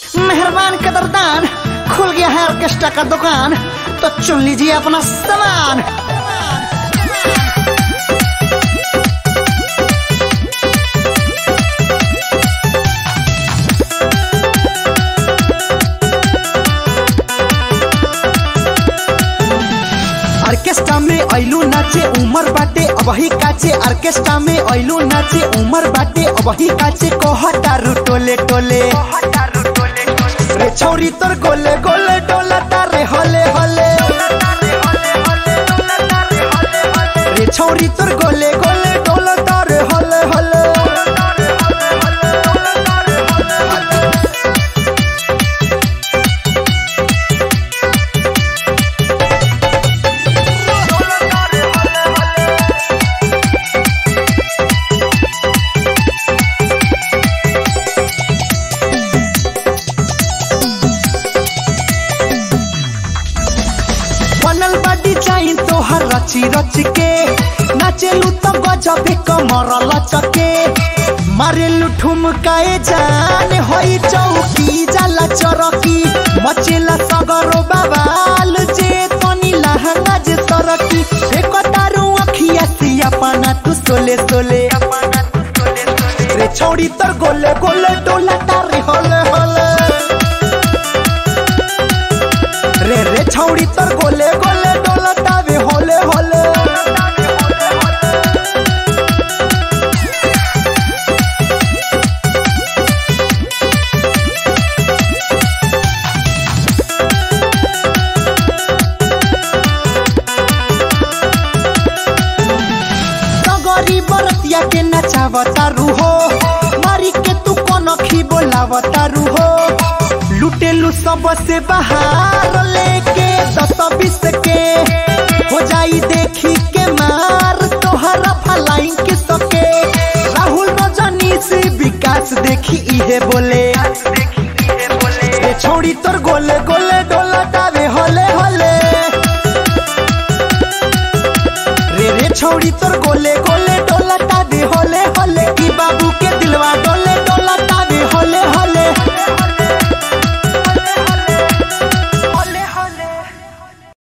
मेहरबान कदरदान खुल गया है ऑर्केस्ट्रा का दुकान तो चुन लीजिए अपना सामान ऑर्केस्ट्रा में ऐलू नाचे उमर बाटे अबही काचे ऑर्केस्ट्रा में ऐलू नाचे उमर बाटे अबही काचे कहतारू टोले टोले रे छौरी तोर गोले गोले डोला तारे हले हले रे छौरी तोर गोले गोले डोला तारे हले हले बनल बाडी चाही तोहर रची रच के नाचेलू तो गजबे कमर लचके मारेलू ठुमकाए जान होई चौकी जाला चरकी मचेला सगरो बाबाल जे तनी लहंगा जे सरकी एक तारू अखिया सिया पाना तू सोले सोले रे छोड़ी तोर गोले गोले डोला तारे होले होले रे रे छौड़ी तोर गोले गोले डोलतावे होले होले तगरी बरतिया के नचावतारू हो मारी के तू कनखी बोलावतारू हो लुटेलू सबसे बाहर लेके दस बीस के हो जाई देखी के मार तोहरा फलाइन के सके राहुल रजनी से विकास देखी इहे बोले ए छोड़ी तोर गोले गोले